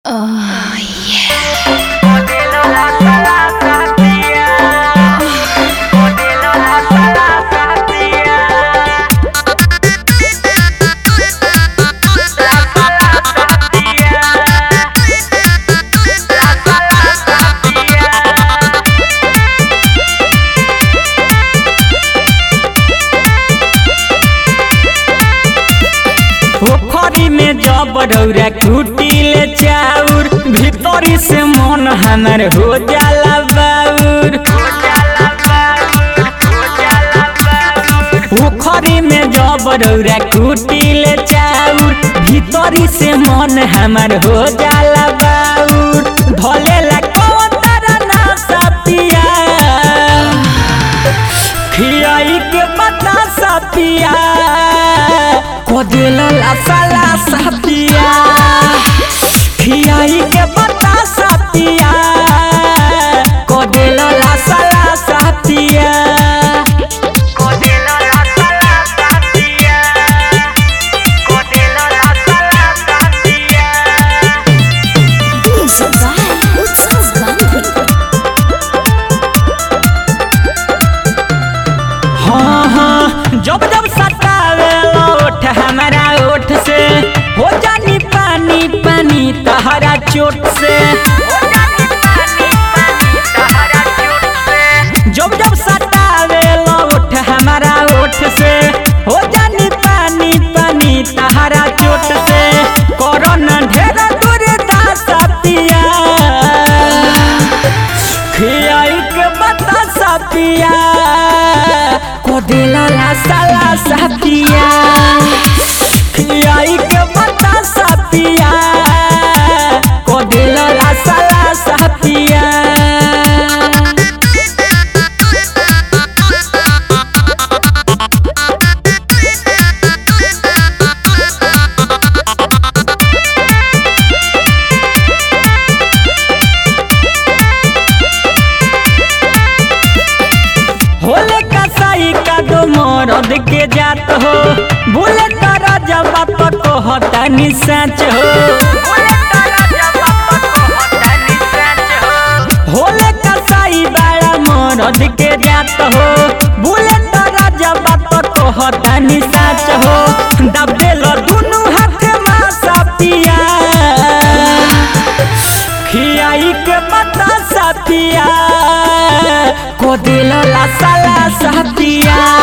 Oh, yeah. पोखरी में जब रौरा कुटिले चाउर भीतरी से मन हमर हो जाला बाउर पोखरी में जब रौरा कुटिले चाउर भीतरी से मन हमर हो जाला बाउर धलेला कौन तारा ना सतिया खियाई के बता सतिया कोदिला साला सतिया खियाई के बता सतिया कोदिला साला सतिया Music by Utsav Gandhi. हाँ हाँ जब जब सतावे ओठ हमारा ओठ से हो जानी पानी पानी तहरा चोट से जब जब सतावे ओठ हमारा ओठ से हो जानी पानी पानी तहरा चोट से कोरोना ढेर दूर सतिया खियाई के बता सतिया कोदिला ला साला सतिया खियाई के बता सतिया कोदिला ला साला सतिया होले कसाई का दो मरद के जात हो बोले तारा जब को होता नि सच हो होले कसाई बड़ा मरद के जात हो बोले तारा जब को होता नि सच हो दबे लो दुनु हाथ मा सपिया खियाई के बता सतिया को दिल ला साला सतिया